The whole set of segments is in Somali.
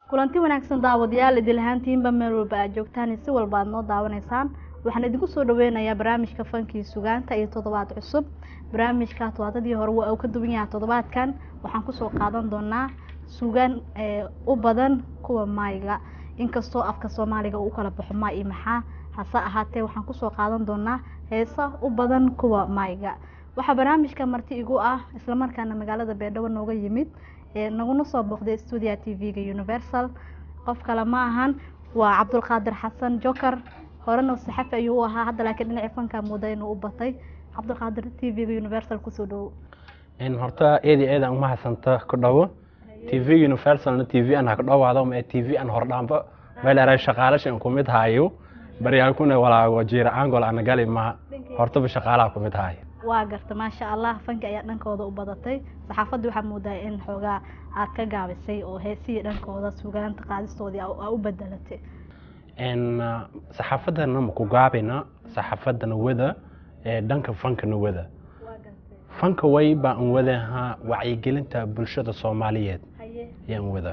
kulanti wanaagsan daawadayaal idil ahaantiinba meel walba aad joogtaan si walba aad noo daawanaysaan waxaan idinku soo dhaweynayaa barnaamijka fankii sugaanta iyo toddobaad cusub barnaamijka todobaadadii hore waa uu ka duwan yahay toddobaadkan waxaan kusoo qaadan doonaa sugaan u badan kuwa maayga inkastoo afka soomaaliga uu kala baxo maa iyo maxaa hase ahaatee waxaan kusoo qaadan doonaa heesa u badan kuwa maayga waxaa barnaamijka marti igu ah islamarkaana magaalada beedhabo nooga yimid naguna soo booqday stuudia t v-ga universal qof kale ma ahan waa cabdulqaadir xasan joker horena saxafi ayuu u ahaa hadda laakiin dhinaci fanka mooda inuu u batay cabdulqaadir t v-ga universal kusoo dhawo horta eedi eedan uma hadsanta ku dhawo t v universalna t v an haka dhawaado ma t v an hordhaanba meelera shaqaalashan ku mid haayo baryaalkuna walaago jiira angol ana gali ma hortaba shaqaalaha ku mid haayo waa garta maasha allah fanka ayaa dhankooda u badatay saxaafadda waxaa moodaa in xoogaa aad ka gaabisay oo heesihii dhankooda sugaanta qaadistoodii aa u bedelatay saxaafadana maku gaabina saxaafadana wada dhanka fankana wada fanka way baan wadaha wacyigelinta bulshada soomaaliyeed yaan wada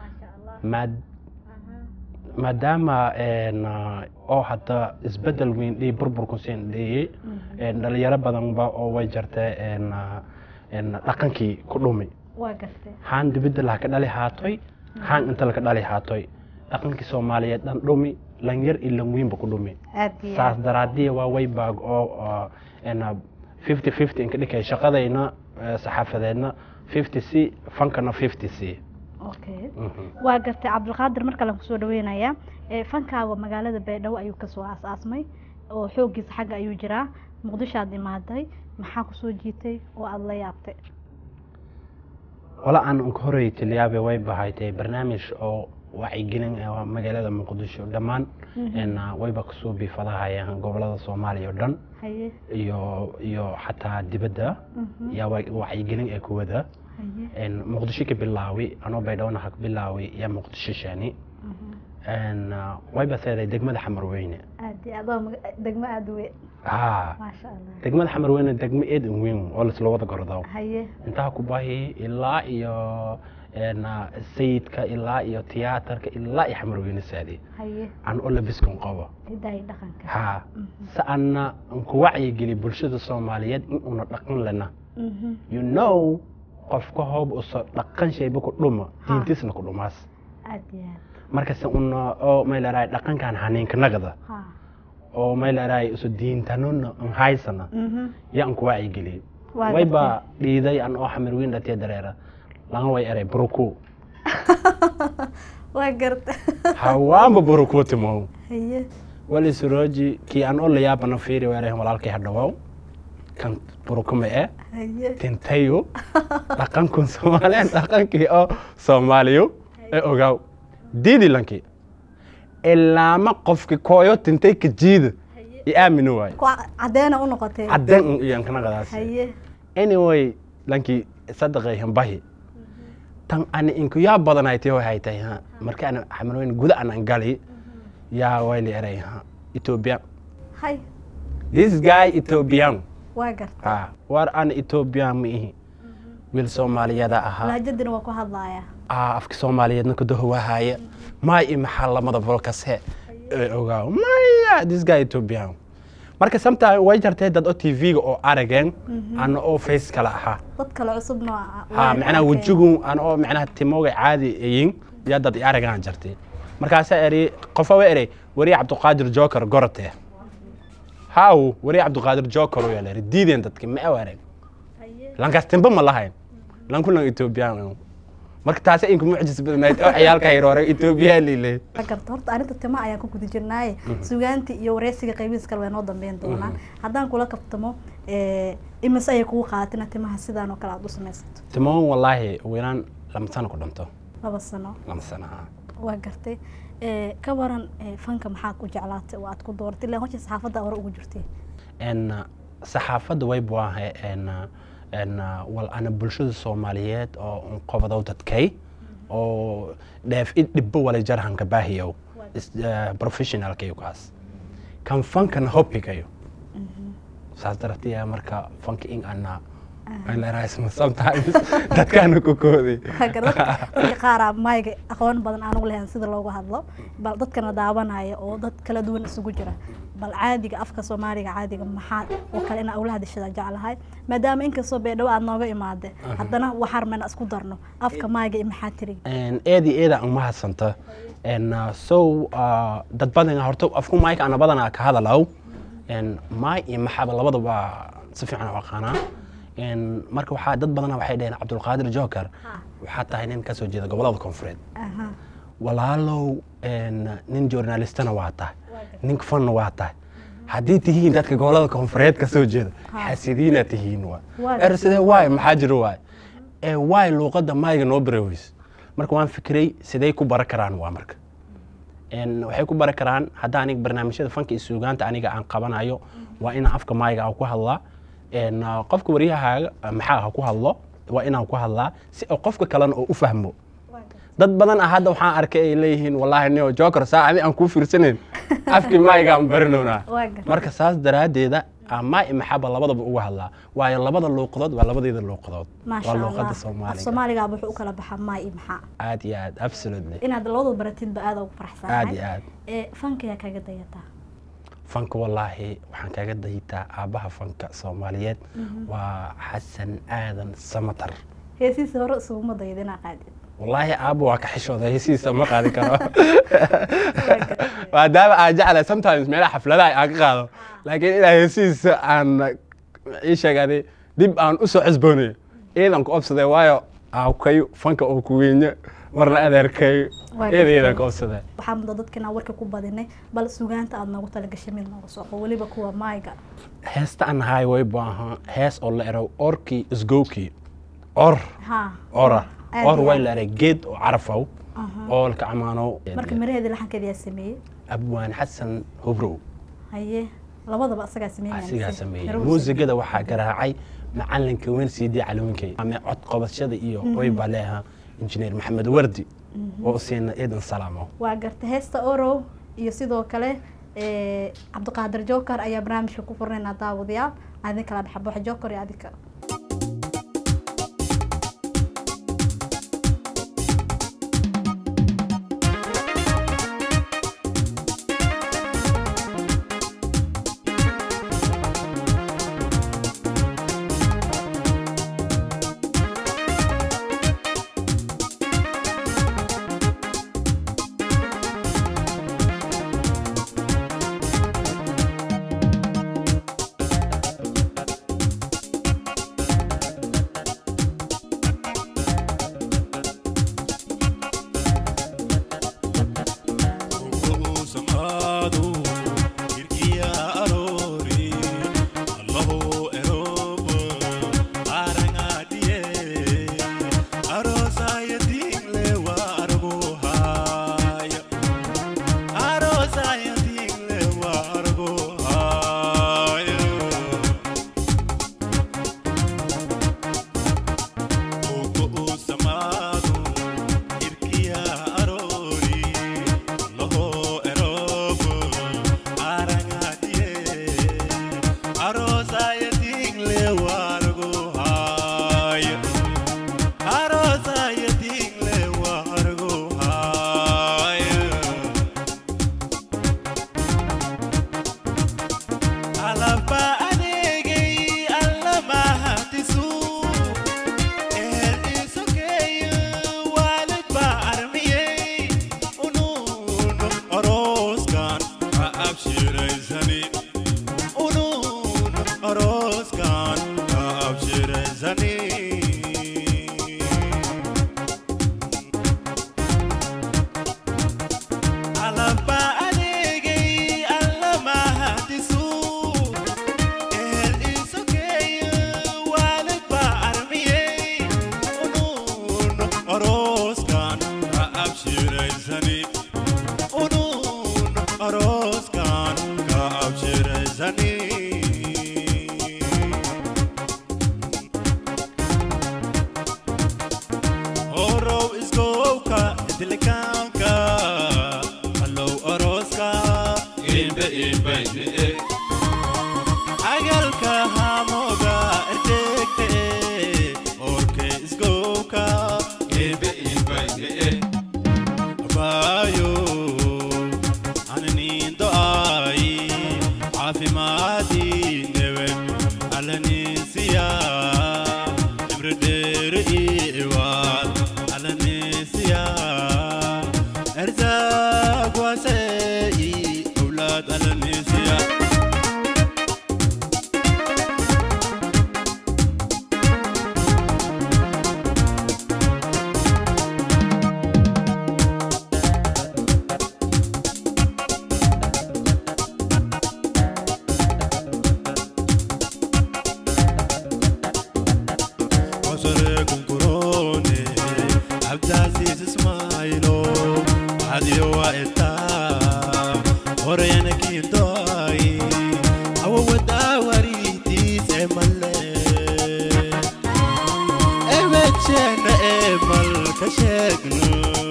maadaama oo hadda isbedel weyn dhii burburku siin dhiyey dhalinyaro badanba oo way jartay dhaqankii ku dhumi haan dibidda laha ka dhali haatoy haan inta laka dhali haatoy dhaqankii soomaaliyeed dhan dhumi lanyar iyo lanweynba ku dhumi saas daraadiya waa way baag oo fifty fifty inka dhikay shaqadayna saxaafadeedna fifty c fankana fifty c okay waa gartay cabdulqaadir mar kalean kusoo dhaweynayaa fankaaga magaalada baydhabo ayuu kasoo aas-aasmay oo xooggiisa xagga ayuu jiraa muqdisho aad imaaday maxaa kusoo jiitay oo aada la yaabtay wala aan unka horey tiliyaabe way bahaytay barnaamij oo wacyigelin magaalada muqdisho dhammaan wayba kasoo biifadahayaan gobolada soomaaliya o dhan iyo iyo xataa dibadda yaa wacyigelin ee kuwada muqdisho ka bilaawi anoo baydhowna ha bilaawi yaa muqdisho shaani wayba seeday degmada xamar weyne degmo aada weyn ha degmada xamar weyne degmo eed in weyn oo laisla wada gordo intaa ku bahi ilaa iyo sayidka ilaa iyo tiyaatarka ilaa iyo xamar weyne saadi aan oo labiskan qabo ha si anna nku wacyigeli bulshada soomaaliyeed in una dhaqan lena you know qofka hoob uso dhaqan shayba ku dhuma diintiisna ku dhumaas markase una oo mayleerahay dhaqankan haniinka nagda oo mayleerahay uso diintanona an haysana ya an ku wacyigeliye wayba dhiiday an oo xamar weyn dhatiya dareera laga way eray buruku waa garta hawaanba buruku timow wali surooji kii an oo layaabana fiiri weerahan walaalkay hadhawaaw kan burukuma e tintayo dhaqankun soomaaliyan dhaqankii oo soomaaliyo ee ogaaw diidi lankii ilaama qofki kooyo tintay ka jiida i aamini waayo cadeena u noqotay cadeen iyan kanaqadaas anyway lankii sadaqay hambahi tan ani inku yaa badanay tii waxay tahay ha marka ana xamarweyn guda anan gali yaa wayli eray ha ethiopia hay this guy ethiopian waa garta war ana ethiopian ma ihi wiil soomaaliyada ahaa lahjadina waa ku hadlaaya afka soomaaliyeedna kudahowaahaya maay i maxaa lamada bolkase ogaaw maya this guy ethiopian marka sometime way jartay dad oo tv-ga oo arageen ana oo face kale ahaa dad kale cusubna ha macnaha wejigu ana oo macnaha timooga caadi ayin yaa dad i aragaan jartay markaasaa eri qofa wa erey wari cabdiqaadir joker gorotee haw wari cabdiqaadir joker u yaala diideen dadki ma awareen lankaas timba ma lahayn lankulan ethiopian marka taasi inku mucjis badnayd oo ciyaalka hiroore ethiopian lile garta horta arinta tima ayaan ku guda jirnaaye sugaanti iyo wareysiga qaybihiis kale way noo dambeyn doonaan haddaan kula kaftamo imise ayay kugu qaadatina timaha sidaan oo kale aada u samaysato timoon wallaahi wiilaan lama sano ku dhinto laba sano lama sano ha waa gartay ka waran fanka maxaa ku jeclaatay oo aad ku dooratay ilaa hosha saxaafadda hore ugu jirtay saxaafadda way buahay wal ana bulshada soomaaliyeed oo qobadow dadkay oo dheef i dhibbo wala jarhanka baahiyow professionalkayo kaas kan fankana hobbigayo saas daratiya marka fanka in ana leerahaysma sometimes dadkaana ku kooday dadka qaaraa mayga aqoon badan aan ugu lahayn sida loogu hadlo bal dadkana daawanaya oo dad kala duwan isugu jira bal caadiga afka soomaaliga caadiga maxaa oo kale inaa ula hadashada jeclahay maadaama inkastoo beedhow aad nooga imaade haddana waxaar mayna isku darno afka mayga iyo maxaa tiri eedi eeda uma hadsanta so dad badan horta afku mayka ana badanaa ka hadalaw maay iyo maxaba labadaba si fiican u aqaanaa marka waxaa dad badana waxay dhaheen cabdulqaadir joker waxaa tahay nin ka soo jeeda gobolada koonfureed walaalow nin journalistana waa tahay nin fanna waa tahay haddii tihiin dadka gobolada koonfureed ka soo jeeda xasidiina tihiin er sidee waay maxaa jiro waay ee waay luuqadda maayga noo bareweys marka waan fikiray sidee ku bara karaan waa marka waxay ku bari karaan hadda aniga barnaamijyada fanka iyo suugaanta aniga aan qabanayo waa inaan afka maayga aan ku hadlaa qofka waryahaaga maxaa ha ku hadlo waa inaan ku hadlaa si qofka kalena oo u fahmo dad badan ah hadda waxaan arkay ay leeyihiin wallaahi nio joker saacadi aan kuu fiirsanayn afkii maayga aan barinownaa marka saas daraaddeeda maay maxaba labadaba uga hadlaa waayo labada luuqadood waa labadeeda luuqadood waa luuqada soomaaliga soomaaliga wuxuu u kala baxaa maay iyo maxaa aad iyo aad absolutely inaad labadaba baratidba aad ugu faraxsanahay aad iyo aad ee fankayaa kaga dayataa fanka wallaahi waxaan kaga dayitaa aabbaha fanka soomaaliyeed waa xasan aadan samatar heesiisa hore isuguma dayda inaa qaadid wallaahi aabba waa ka xishooda heesiisa ma qaadi karo maadaama aan jeclahay sometimes meelaha xafladaha aan ka qaado laakiin ilaa heesihiisa aan ii sheegaaday dib aan u soo cesboonayo iidan ku obsaday waayo aawkayo fanka oo ku weynyo marna adeerkayo eeda iidan ku obsaday waxaa mudo dadkina warka ku badinay bal sugaanta aad noogu talagashay mid nooga sooqo weliba kuwa maayga heesta aan haay way baahan hees oo la erow orkii isgowkii or ora or way la eray geed oo carafow oo lka amaano marka miraheedii laxankeeda yaa sameeyey abwaan xasan hubrow haye labadaba asagaa sameeyey asigaa sameeyey muusigada waxaa garaacay macalinka weyn siidii calwinkay ama cod qobashada iyo way baa leeha injineer maxamed wardi oo siina eedan salaamo waa garta heesta orow iyo sidoo kale cabdiqaadir joker ayaa barnaamijka ku furnaynaa daawadayaal adin kala dhexbaxa joker iyo adinka agalka hamoga erdegte sare kunkurone cabdicasiis ismaaylo cadiyo waa itaa horeyana kiindoay awawadaa wariitiise male emejeena ee malka sheegno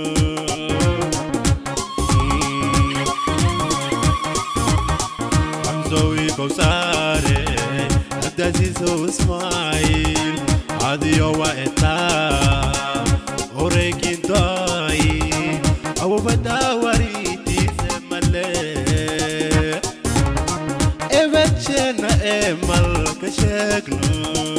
xamsowi kowsaare cabdicasiiso ismaayil cadiyo waa itaa oreekindoay awawadaa wariitiise male emejeena ee malka sheegno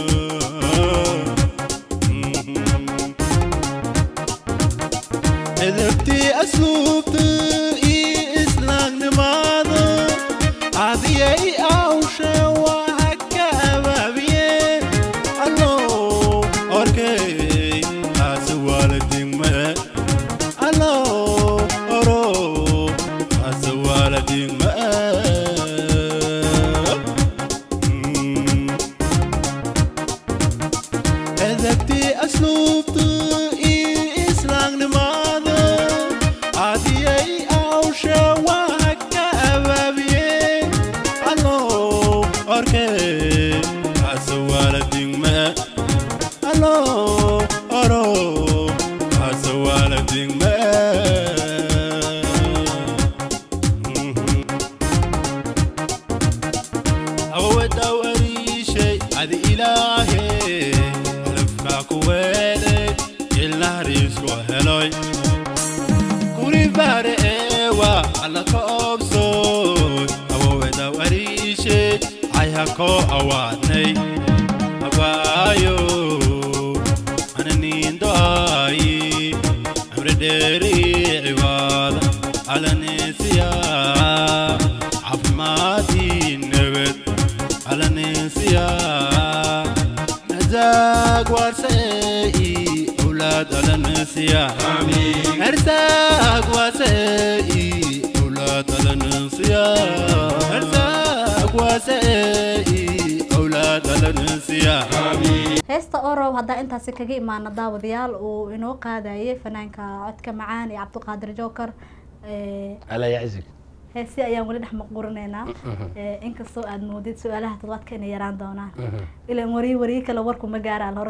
edebtii asluubta iyo islaamnimada cadiyay awshe waa ka abaabiye allo orkey taasi waaladingme allo oro taasi waaladingme edebtii asluubta iyo islaamnimada cadiyay awshe waa ka abaabiye allo orkey taasi waaladingme allo oro taasi waaladingme awodaw ariishay adi ilaahe alafkaa ku weelay ilnahriisku heloy kuri baare eewa alla ka obsoy awodaw ariishay ayha koo awaadnay abaayo ananiindoayi amre dheeri cibaada alanisiya caafimaadii nabad alanisiya nazaag waasei awlaad alanisiya ersaag waasei awlaad alanisiya ersaag waasei awlaad alanisiya heesta orow haddaa intaasi kaga imaana daawadayaal uu inoo qaadayay fanaanka codka macaan iyo cabdiqaadir joker ala yaczig heesi ayaan weli dhex maquurinaynaa inkastoo aad moodid su-aalaha toddobaadka inay yaraan doonaan ilan wariye wariye kale warku ma gaaraan hore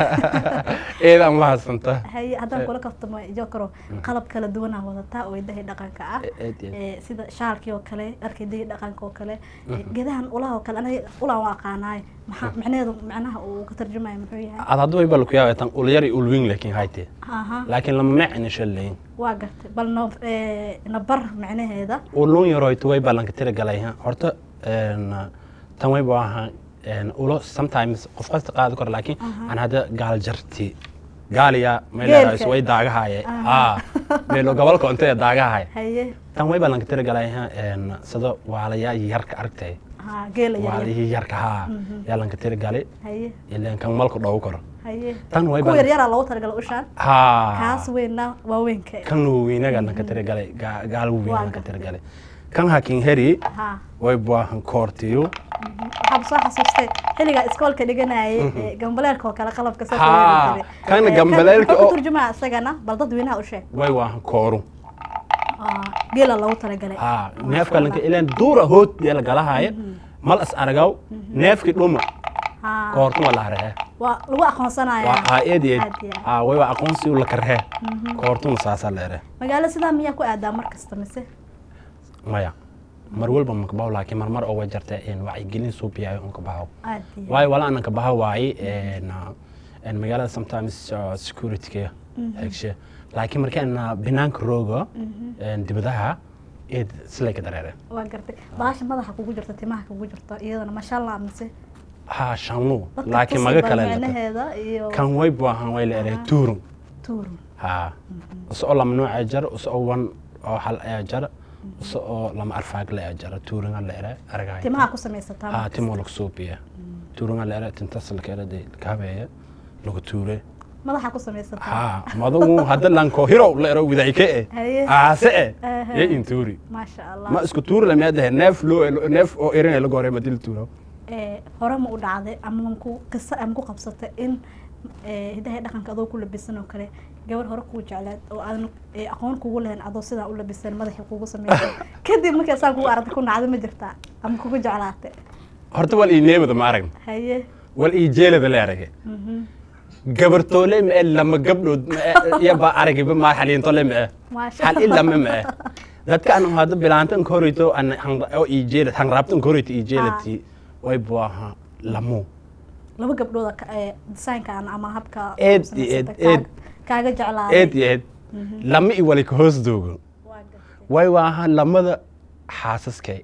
eedaan mahadsanta haye haddaan kula kaftamo jokero qalab kala duwanaa wadataa oo idahi dhaqanka ah Eed, eed. Eh, sida shaalkii oo kale dharka idahi dhaqanka oo kale gedahan ulaha oo kale aniga ulaan waa aqaanaay maxaa micnaheedu macnaha uu ka tarjumaya muxuu yahay ad haddu wayba laku yaaba tan ulyar iyo ulwing laakiin hayte aha laakiin lama mecni shalayn waa gartay bal no eh, nabar micnaheeda ulun yaroytu way ballanka tira galay ha horta een, tan wayba ahaa een, ulo sometimes qof kasta qaadi karo laakiin aan hadda gaal jarti gaaliya mayleedahay Geelka. way daagahaye Aha. aa meelo gobolka ontee daagahaye haye tan way ballanka tira galay ha een, sida waalayaa yarka aragtay ha geela yaryar waalihii yarka haa yaa lanka tira galay haye ileen kan malku dhow karo haye tan way kuwa ballan- yaryaraa loogu talagala ushaan haa kaas weynna waa weynka kan weynaga lanka tira galay ga- gaal weyn Waa lanka gartay. tira galay kan hakin heri ha way baahan koortiyo waxaaba soo xasuustay xilligaa iskoolka dhiganayay ee, gambaleelka oo kale qalabka saas Haa, weyn jiray. kan Eh, gambaleelka muxuu oo- ka turjumaa isagana bal dadweynaha u sheeg way waahan kooru Ah, geela loogu talagalay haa Masha neefka Allah. lanka ileen duura hood dee la galahaaye mal is aragaw neefki dhuma Haa, koortuma la haree waa lagu aqoonsanaya waa haa eed eed Aad iyo aad. haa way waa aqoonsi u la karhee koortuma saasaa leere magaalo sidaa miyaa ku aadaa mar kasta mise maya mar walba makabaho laakiin marmar oo way jartee een wacyigelin suubiyayo un kabaho aad iyo waayo wala anan kabaho waaye een, een magaalada sometimes uh, securityka xegshe laakiin markaan binaanka roogo een, dibadaha eed silay ka dareere waa gartay baasha madaxa kugu jirta timaha kugu jirta iyadana mashallah mise haa shanlu dadka laakiin tusi maga bal kale lata micnaheeda iyo kan way baahan way la eray tuurun tuurun haa usoo lama nooca jar usoo wan oo hal ayaa jar usoo lama arfaag la jar tuurunga la eray aragahay timaha ku samaysataa haa mar timo kasta. lagu suubiya tuurunga la eray tintas la kala de kaabeeya lagu tuure madaxa ku samaysataa haa madugu hadda lanko hiro la ero widayke e Haye. aase e Aha. ye intuuri maasha allah ma isku tuuri lamaadahe neef loo neef oo erin la gore madil tuuro Eh, hore ma u dhacday ama ku qisa ama ku qabsatay in hidaha dhaqanka adoo ku labisan oo kale gabar hore kuu jecleed oo aadan aqoon kugu lahayn adoo sidaa u labisan madaxii kugu sameeyay kadib markii saa kugu aragtay ku nacda ma jirtaa ama kugu jeclaatay horta wal ii neebada ma aragn haye wal ii jeelada la aragay gabartoole ma e lama gabdhood yaba aragayba ma xaliintole ma e xal ilama ma e dadka an hada bilaanta an korito an oo ii jeelad hanraabta an korito ii jeelati way buaha lamo laba gabdhooda desaynkan ama habka eed iyo eed eed kaaga jeclaaday eed iyo eed lama i wali ka hoos doogo way waaha lamada xaasaskay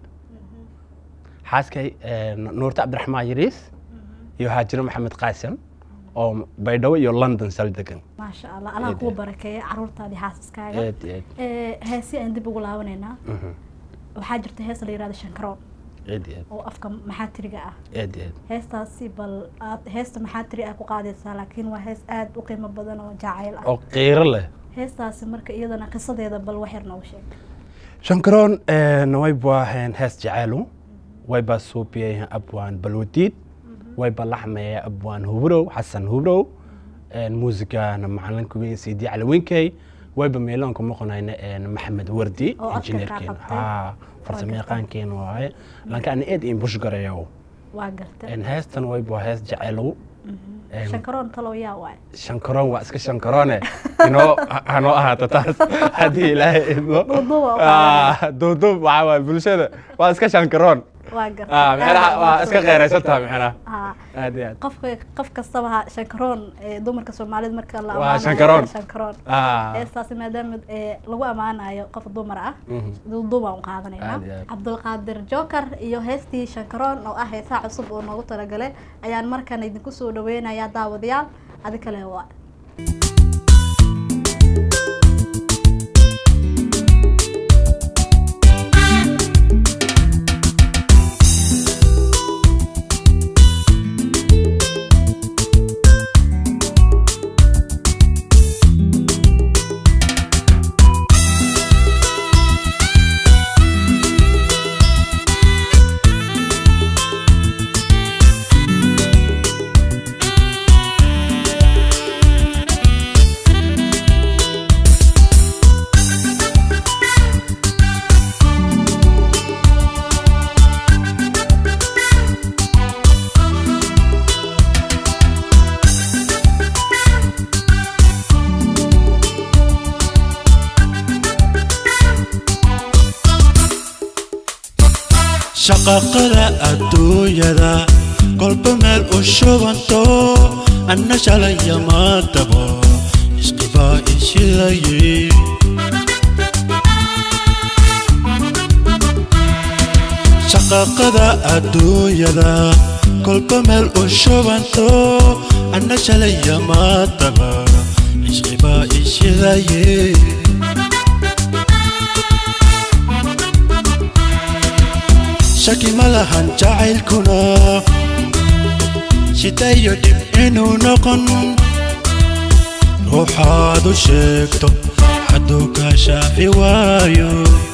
xaaskay nuurta cabdiraxmaan yariis iyo haajiro maxamed qaasim oo baydhabo iyo london sal degan maasha allah allah kuu barakeeya caruurtaadii xaasaskaaga eed iyo eed heesi aan dib ugu laabanaynaa waxaa jirta hees la yihahdo shankaroon eed iyo eed oo afka maxaatiriga ah eed iyo eed heestaasi bal aad heesta maxaatiri ah ku qaadaysaa laakiin waa hees aada u qiimo badan oo jacayl ah oo qiiro leh heestaasi marka iyadana qisadeeda bal wax yar noogu sheeg shankaroon way buaheen hees jacaylu way baa suubiyay abwaan balwadiid way baa laxmeeya abwaan hubrow xasan hubrow muusigana macalinka weyn sidi calawinkey wayba meeloonka maqonayna maxamed wardi Oo codka injineerkeena kaa qabtay. ha farsamo yaqaankeena waaye laakiin ana eed in bush garayow waa garta heestan way baa hees jacaylow shankaroon talow yaa waay shankaroon waa iska shankaroone inoo hanoo ahaato taas haddii ilaahay idmo Duuduub waa u Ah, duuduub waxaa waay bulshada waa iska shankaroon waa garta Ah, micnaha waa iska qeeraysantaha micnaha haa aad iyo aad qofka qof kastaba ha shankaroon ee dumarka soomaalida marka la Waa ammaanayo shankaroon. shankaroon Ah, heestaasi maadaama ee lagu ammaanayo qof dumar ah mhm. duuduubaan u qaadanaynaa Aad iyo aad. cabdulqaadir joker iyo heestii shankaroon oo ah heesaa cusub oo noogu talagalay ayaan markan idinku soo dhaweynayaa daawadayaal adi kale waa shaqaqada adduunyada kolba meel u shubanto anna shalaya maadabo isqibaa ishidaye shaqaqada adduunyada kolba meel u shubanto anna shalaya maadaba isqibaa ishidaye shaki ma lahan jacaylkuna shidayo dhib inuu noqon ruuxaad u sheegto hadduu kaa shaafi waayo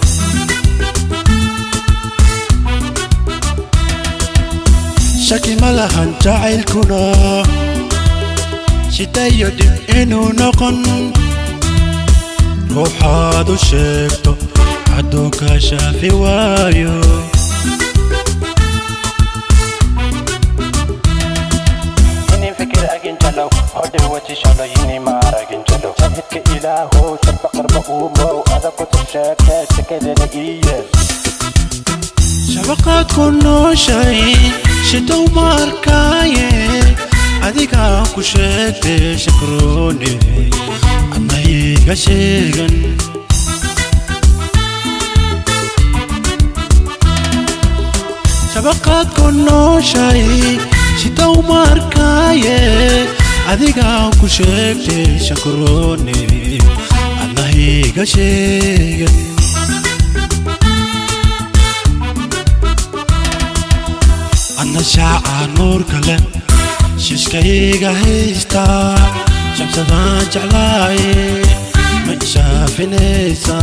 shaki ma lahan jacaylkuna shidayo dhib inuu noqon ruuxaad u sheegto hadduu kaa shaafi waayo inin fikir agin jalow hodhe wati shalo yini maaragin jalow sabhidka ilaahow sabba qarba uumow adakutu sheekee sekedena iyeel shabaqaad ku nooshay shidow ma arkaaye adigaa ku sheegtay shakroone adna iga sheegan shabaqaad ku nooshay shidow ma arkaaye adigaa ku sheegtay shakroone adna iga sheegan adna shaaca nuur kale shiskayga haysta shamsadaan jeclaaye ma ishaafinaysa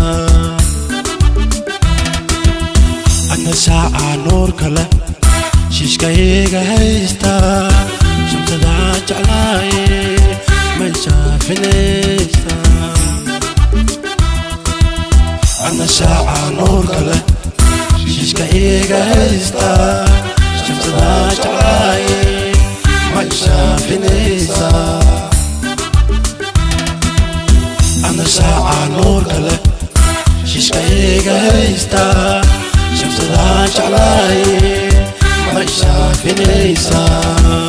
adna shaaca nuur kale shiskayga haysta shamsadaan shamsadaan jeclaaye may shaafinaysaa ana shaaca nuurka leh shiishka iga haysta shamsadaan jeclaaye may shaafinaysaa ana shaaca nuurka leh shiishka iga haysta shamsadaan jeclaaye may shaafinaysaa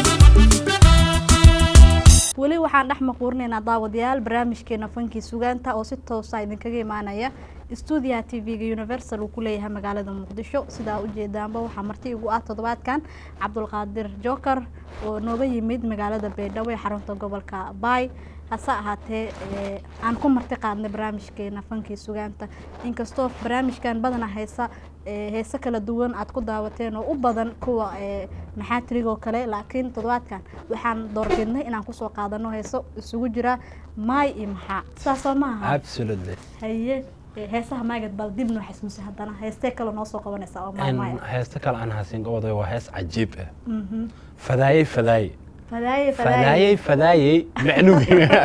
weli waxaan dhex maquurinaynaa daawadayaal barnaamijkeena fankii sugaanta oo si toosa idinkaga imaanaya stuudiyaha t v-ga universal uu ku leeyahay magaalada muqdisho sidaa ujeedaanba waxaa marti igu ah toddobaadkan cabdulqaadir joker oo nooga yimid magaalada baydhabo ee xarunta gobolka baay hase ahaatee aan ku marti qaadnay barnaamijkeena fankii sugaanta inkastoo barnaamijkan badana heesa heese kala duwan aad ku daawateen oo u badan kuwa maxaatirigoo kale laakiin toddobaadkan waxaan doorbidnay inaan kusoo qaadano heeso isugu jira maay iyo maxaa sidaasoo maaha absolutely haye heesaha maagad bal dib noo xasuusi haddana heestee kale noo soo qabanaysa oo maay maay heesta kale aan hasin gobodaya waa hees cajiib ah fadaayey fadaayey fadaaye fadaayey fadaayey macnuwiga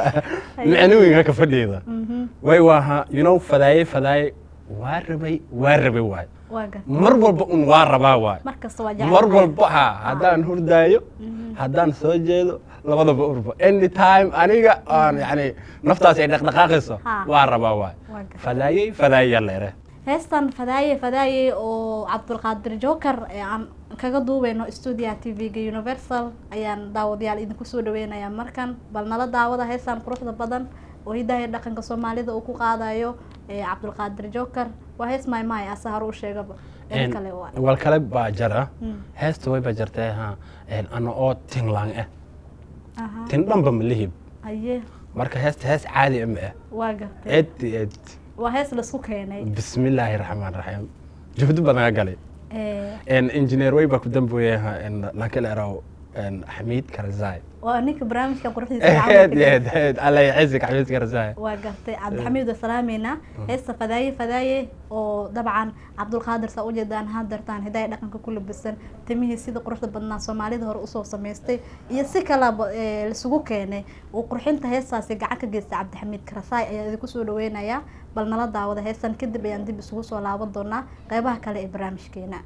macnuwiga ka fadhiida way waaha you know fadaayey fadaayey waa rabay waa rabay waay waa gar mar walba un waa rabaa waay mar kasta waa jecel mar walba ha haddaan hurdaayo haddaan soo jeedo labadaba urba anytime aniga aan yani naftaas ay dhaqdhaqaaqayso Ha. waa rabaa waay Waa gar- fadaayey fadaayey leere heestan fadaaye fadaaye oo cabdulqaadir joker ee aan kaga duubeyno stuudiyaha t v-ga universal ayaan daawadayaal idinku soo dhaweynayaa markan bal nala daawada heestan quruxda badan oo hidaha dhaqanka soomaalida uu ku qaadayo ee cabdulqaadir joker waa hees maay maay asa hore u sheegaba ee kale waa wal kale baa jara Mm. heesta way baa jartay ha ana oo tinlaan ah aha tin dhanba ma lihib aye marka heesta hees caadi ah ma ah waa gartay ed ed waa hees laisku keenay bismillaahi raxmaan raxiim juhdi badan galay ee engineer way baa ku dambeeyay lankala eraw xamiid karzai waa ninka barnaamijka quruxdiisa ed gacanta ka ed ed alla yacizik xamiid karzai waa gartay cabdixamiid waa salaameynaa heesta fadaaye fadaaye oo dabcan cabdulqaadir saa ujeedaan hadartaan hidaaya dhaqanka ku labisan timihii sida quruxda badnaa soomaalida hore usoo samaystay iyo si kalaba ee, laisugu keenay uu qurxinta heestaasi gacan ka geystay cabdixamiid karasaay ayaa idinku soo dhaweynayaa bal nala daawada heestan kadib ayaan dib isugu soo laaban doonaa qeybaha kale ee barnaamijkeena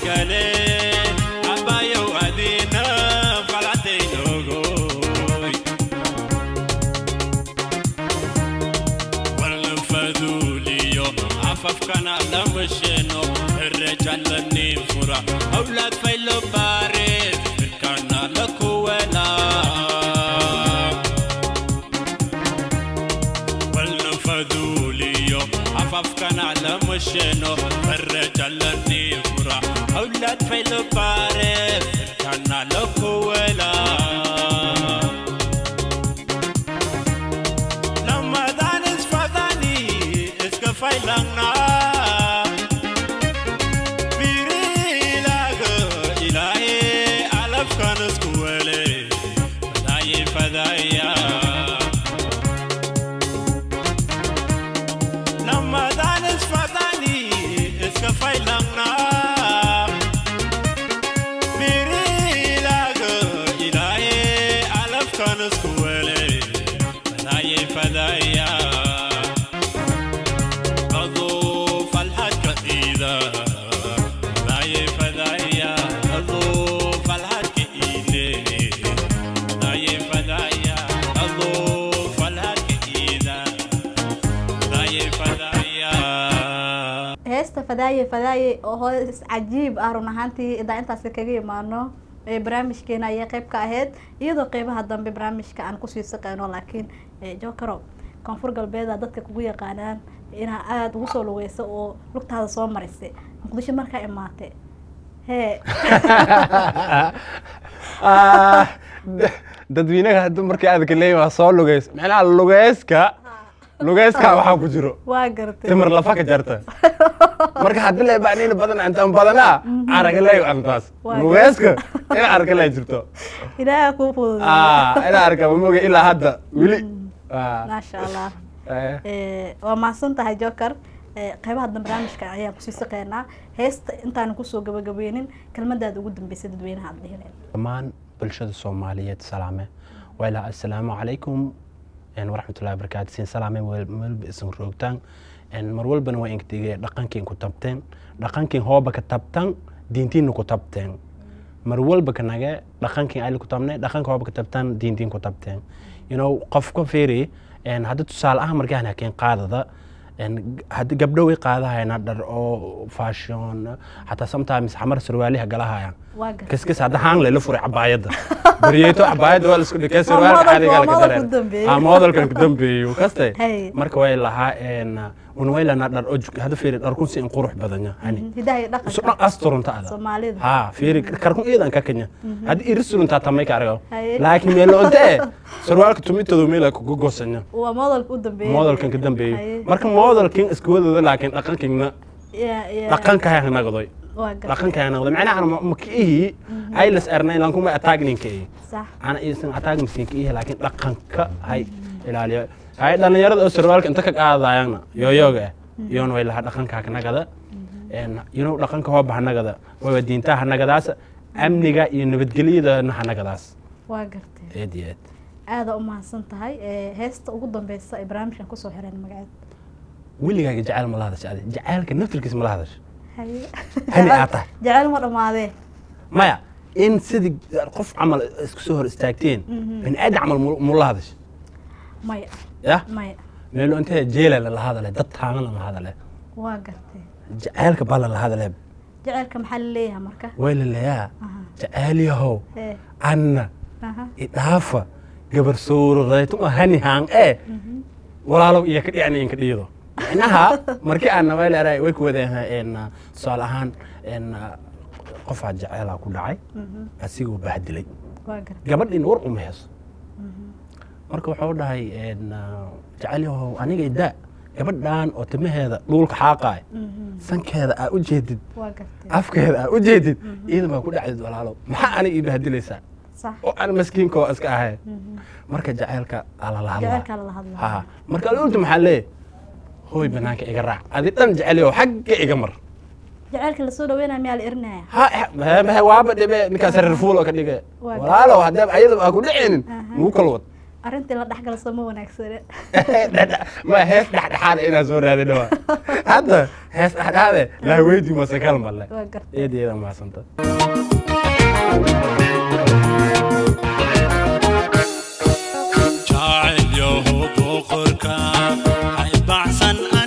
Abayo adina falatay logoy walnafadhuuliyo afafkana lamasheno herrejalani fura hawlaad faylo baareed firkana la kuwela walnafadhuuliyo afafkana lamasheno herrejalani fura hawlaad faylo baareed firkana la kuwela Ramadan is fadani, iska failangna. Birilaga ilahi alafkan iskuwele, fadayi fadaya. Ramadan is fadani, iska failangna. Birilaga ilahi alafkan iskuwele, fadayi fadaya. أضوف الحق إذا فداي فدايا أضوف الحق إلي فداي فدايا أضوف الحق إذا فداي فدايا heesta fadaaye fadaaye oo hoos cajiib ah run ahaantii idaa intaasi kaga imaano ee barnaamijkeena ayay qeyb ka ahayd iyadoo qeybaha dambe barnaamijka aan kusii saqeyno laakiin jokaro koonfur galbeeda dadka kugu yaqaanaan inaa aada ugu soo lugeysa oo lugtaada soo marisay muqdisho markaa imaatay hee Ah, d- dadweynaha hadda markii aadka leeyahay waa soo lugeys macnaha lugeyska lugeyska waxaa ku jiro waa gartay timir lafa ka jarta marka haddii la baanina badan antaan badanaa aragaleey antaas Waa lugeyska ina aragaleey jirto ilaaha kuu fududay ah ina arka ma moga ilaa hadda weli Ah, maasha allah eh. Eh, waa mahadsan tahay joker Eh, qeybaha dambe barnaamijka ayaan kusii saqeynaa heesta intaanu kusoo gabagabeynin kelmadaada ugu dambeysay dadweynaha aad dhihileen dhammaan bulshada soomaaliyeed salaame wayla assalaamu calaykum een, waraxmatullahi wabarakaatu siin salaame wel- melba isan roogtaan een, mar walbana waa ingtige dhaqankiin ku tabteen dhaqankiin hooba ka tabtan diintiinna ku tabteen mar walba ka nage dhaqankiin ayla ku tabne dhaqanka hooba ka tabtan diintiin ku tabteen you know qofka fiiri een, hadda tusaale ahaan markaan hakeen qaadada een, hadda gabdho way qaadahayna dhar oo fashion xataa sometimes xamar sarwaaliha galahayaan waa gartay كسكس هذا هان ليلة فرع عبايد بريتو عبايد ولا سكول كسر Waa ولا model- حاجة waa قال model كده ku dambeeyey. اه موديل كان كدنبي وكستي Hey. مركا وين لها ان ونويلا نقدر أج هذا فيري أركون سين قروح بدنيا هني hidaha iyo سنا dhaqanka أستر أنت هذا soomaalida ها فيري كركون إيدا ككنيا هذا إرسل أنت تماي كارجو Hey. لكن ميلو أنت سروالك تميت تدو ميلا كوكو جوسنيا waa modelka u dambeeyey موديل كان كدنبي Hey. مركا موديل كين اسكود لكن لكن كين Ya- ya- لكن كهي نقضي waa gartay لكن كهي نقضي معناها أنا مكيه أي لس أرنين لانكم ما أتاجنين كيه sax ana iisan ataag miskiinka ihe laakiin dhaqanka hay ilaaliyo hay dhalinyarada oo sarwaalka inta ka qaadayana yooyooga ah iyoona way lahaa dhaqanka hanagada yino dhaqanka hooba hanagada wayba diintaha hanagadaas amniga iyo nabadgelyadana hanagadaas waa gartay eed iyo eed aada u mahadsan tahay Eh, heesta ugu dambeysa ay barnaamijkan kusoo xireen magaceed weligaaga jacayl ma la hadasha adi jacaylka naftirkiisa ma la hadasha haye hani aad tahay jecel ma dhammaadee maya in sidii qof camal isku soo hor istaagteen bani aadam camal mu- mu la hadasha maya yah maya meelo intee jeela la hadale dad taagan la hadale waa gartay jacaylka balla la hadale jecelka maxaa la leeyahay marka waylayaa Aha. jacaalyahow Eh, anna aha. idhaafa gabar suuradaytuma hani haan ee walaalow iyo ka dhicni inka dhiido macnaha markii aan nawayleeray way ku wadeen tusaale ahaan een, qofaa jaceelaa ku dhacay Mhm. asigoo bahdilay waa gartay gabadhiina war uma heeso marka wuxuu dhahay een, jacaalyahow aniga idaa gabadhan oo timaheeda dhuulka xaaqaay Mhm. sankeeda aa u jeedid waa gartay afkeeda aa u jeedid iidan baa ku dhacdid walaalow maxaa aniga ii bahdilaysaa sax oo aan maskiinka oo iska ahay marka jacaylka alala hadlaa jecelkaa lala hadlaa ha marka alulta maxaa leeyahy hooy banaanka iga raac adi dhan jeceliyo xagga iga mar jecelka lasoo dhaweynaya miyaa la erinaya ha ha- ha- waaba dhibe ninkaas reer fuul oo ka dhige Waa walaalow haddee ayada aa ku dhicinin Aha. muu kala wad arrintii la dhexgala soo ma wanaagsane ma hees dhexdhexaad inaan soo raadin waa hadda hees dhexdhexaade laa weydi mase kal malle waa gartay eed iyada mahadsanta jacayl yahow boqorka hay baxsan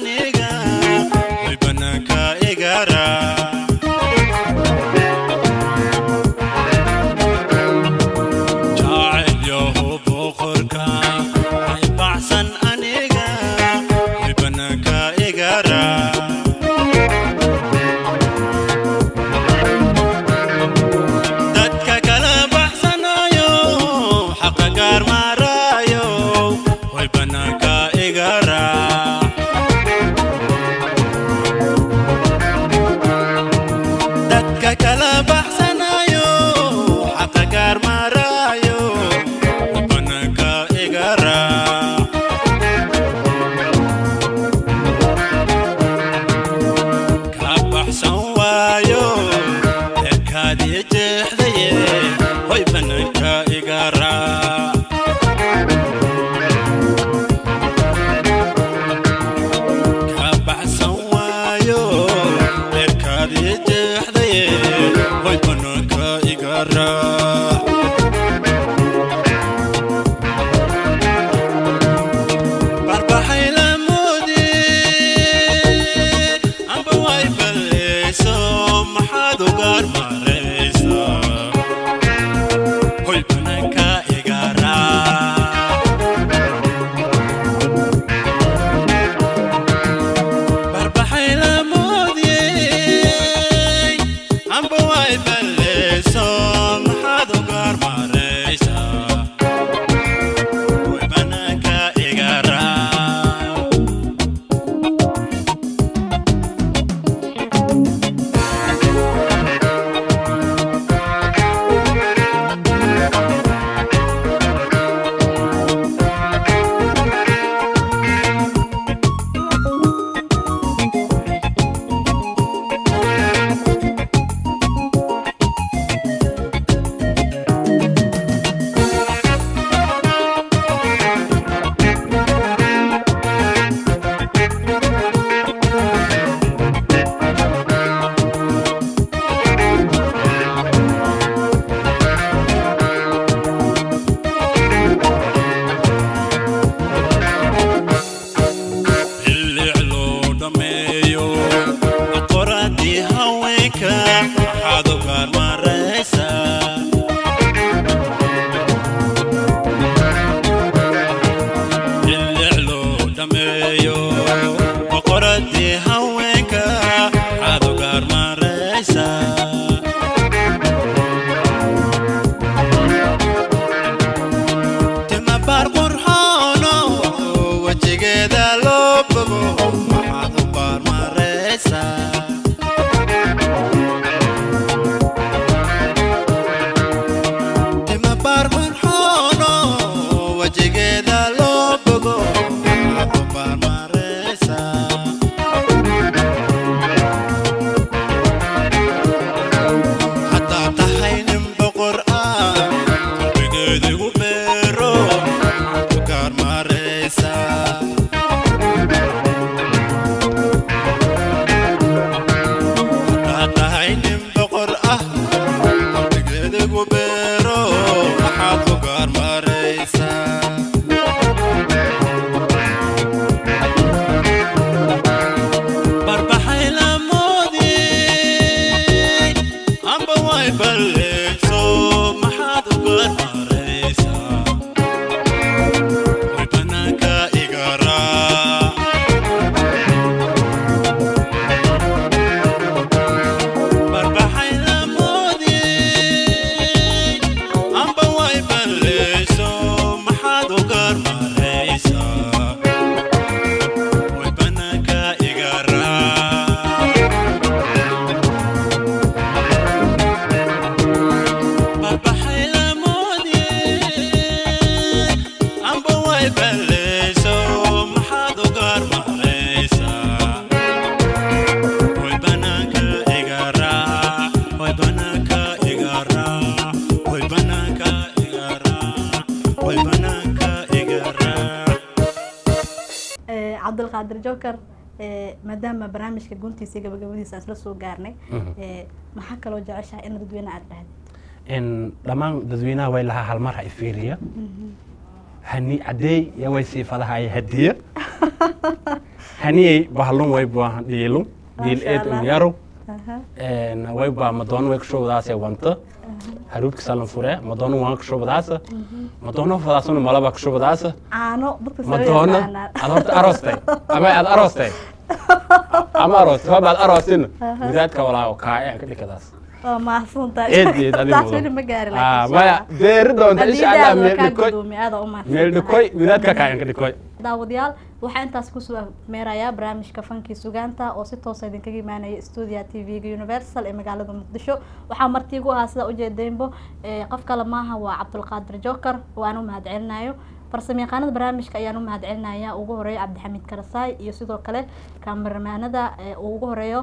cabdulqaadir joker maadaama barnaamijka guntiisa gabagabadiisa aan isla soo gaarnay maxaa kaloo jeceshahay in dadweyne aad dhahday dhammaan dadweynaha way lahaa halmar ha ifiiriya hani cadeey ya way siifadahay hadiya haniyey bahalun way buahan dhiilun dhiil eed unyarow way baa madoona way kushubadaase wanta haruubka salan fure madoona waan kushubadaasa madoona fadaasuna malaba kushubadaasa caano dadka madoona aad horta aroostay ama aad aroostay ama aroost hoba aad aroostina midaadka walaa kaa ka dhikadaas waa mahadsantahay eed eed adigu taas weli ma gaari maya deeri doonta insha allah meel dhikoy aada u meel dhikoy midaadka kaa ka dhikoy daawadayaal waxaa intaas kusoo meerayaa barnaamijka fankii sugaanta oo si toosa idinkaga imaanaya stuudia t v-ga universal ee magaalada muqdisho waxaa martiigu ahaa sida ujeedeynbo qof kale maaha waa cabdulqaadir joker oo aan u mahad celinayo farsamo yaqaanada barnaamijka ayaan u mahad celinaya ugu horeeyo cabdixamiid karasaay iyo sidoo kale kameramaanada uu ugu horeeyo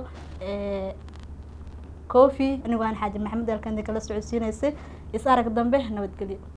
cofi anigoo aan xaaji maxamed alkandi kala socodsiinaysay is arag dambe nabadgelyo